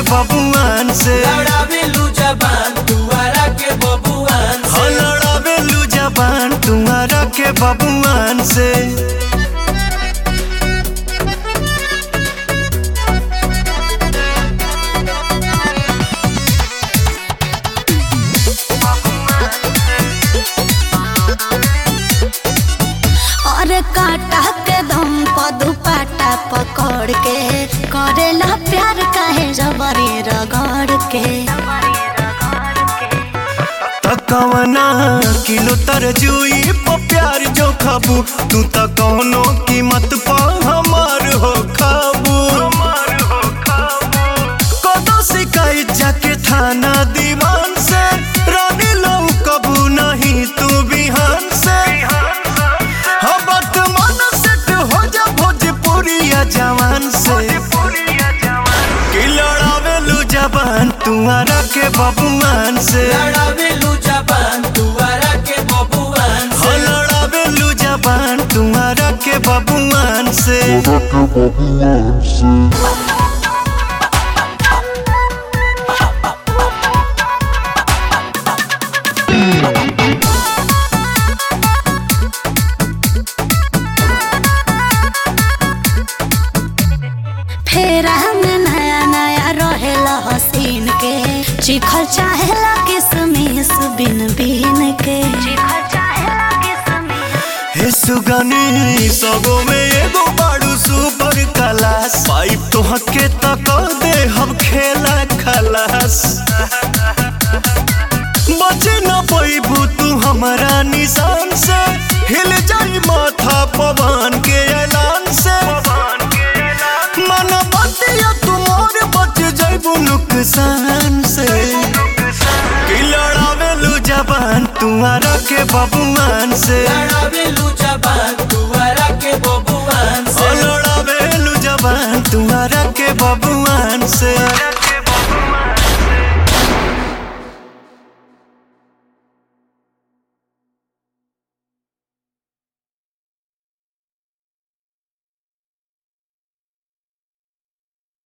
बबुआन से लड़ावेलू जबान दुआरा के बबुआन हो से लड़ावेलू जबान तुम्हारा के बबुआन से और काटा के दम प दुपाटा पकड़ के करेला प्यार काहे जबरी रगड़ के तकवना किलो तरजुई प प्यार जो खाबू तू त कौनो कीमत प हमार हो खाबू कदो शिकायत जाके थाना दीवान से रानी लो कबू नहीं तू बिहान से हबत मन सेट हो जा भोजपुरिया जवान से कि लड़ावेलू जबान तुम्हारा के बबुआन से लड़ावेलू जबान दुआरा के बबुआन हो से लड़ावेलू जबान तुम्हारा के बबुआन से फेरा में नया नया रहेला हसीन के चिखल चाहेला किसमिस बिन बिन के चिखल चाहेला किसमिस हे सुगनी सगो में एगो बाड़ू सुपर क्लास पाइप तो हके तक दे हम खेला खलास बचे न पैबू तू हमारा निशान से हिल जाई माथा पवन के ऐलान से मन बतिया तुमोर बच जाइबू नुकसान से कि लड़ावेलू जबान तुम्हारा के बबुआन से लड़ावेलू जबान दुआरा के बबुआन ओ से लड़ावेलू जबान तुम्हारा के बबुआन से